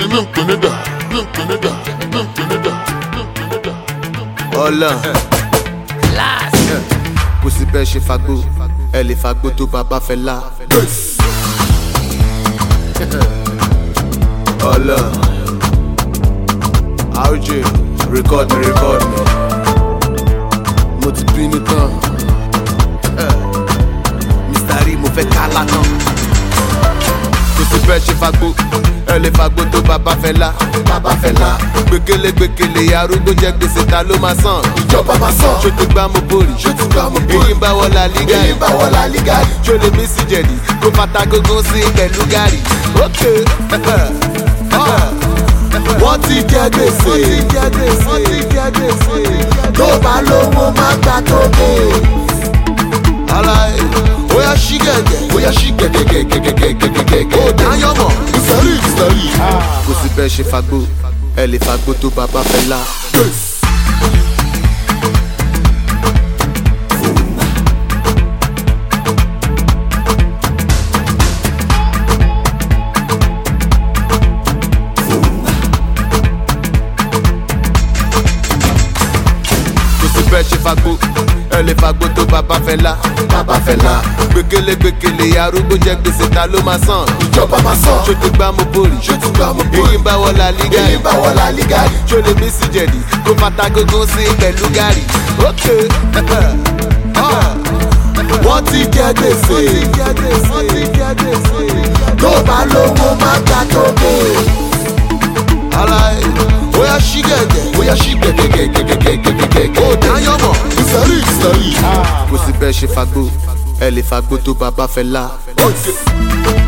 Pimpinida, pimpinida, pimpinida, pimpinida. ọlọ kò sí bẹ́ẹ̀ ṣe fagbó ẹ lè fagbó tó bàbá fẹ́ la. ọlọ RJ record me record me mo ti bínú tán Mr. Rí mo fẹ́ ká lánàá kò sí bẹ́ẹ̀ ṣe fagbó ẹ lè fagbó tó bàbá fẹ́ la. bàbá fẹ́ la. gbẹkẹlé gbẹkẹlé arúgbó jẹ gbèsè ta ló máa san. ìjọba máa sàn. ṣó ti gbá mo bórì. ṣó ti gbá mo bórì. èyí ń bá wọ la liga èyí ń bá wọ La Liga yìí. ṣó lè mí sí jẹ̀dí kó fata gógó sí pẹ̀lú gàrí. ok wọ́n ti jẹ gbèsè. wọ́n ti jẹ gbèsè. wọ́n ti jẹ gbèsè. tó bá lówó má gbà tó dé. alaye oya ṣí gẹ̀gẹ̀ bóyá ṣí gẹ̀gẹ̀gẹ̀gẹ̀gẹ̀gẹ̀gẹ̀. ó dáyọ̀ mọ̀. ìsọ̀rí ìsọ̀rí. kò sí bẹ́ẹ̀ ṣe fagbó ẹ lè fagbó tó bàbá fẹ́ la. kò sí bẹ́ẹ̀ ṣe fagbó ẹ lè fagbó tó bàbá fẹ́ la. bàbá fẹ́ la. gbẹkẹlé gbẹkẹlé arúgbó jẹ gbèsè ta ló máa san. ìjọba máa sàn. ṣó ti gbá mo bórì. ṣó ti gbá mo bórì. èyí ń bá wọ la liga èyí ń bá wọ La Liga yìí. ṣó lè mí sí jẹ̀dí kó fata gógó sí pẹ̀lú gàrí. ok wọ́n ti jẹ gbèsè. wọ́n ti jẹ gbèsè. tó bá lówó má gbà tó dé. alaye oya ṣí gẹ̀gẹ̀ bóyá ṣí gẹ̀gẹ̀gẹ̀gẹ̀gẹ̀gẹ̀gẹ̀. ó dáyọ̀ mọ̀. ìsọ̀rí ìsọ̀rí. kò sí bẹ́ẹ̀ ṣe fagbó ẹ lè fagbó tó bàbá fẹ́ la. Okay.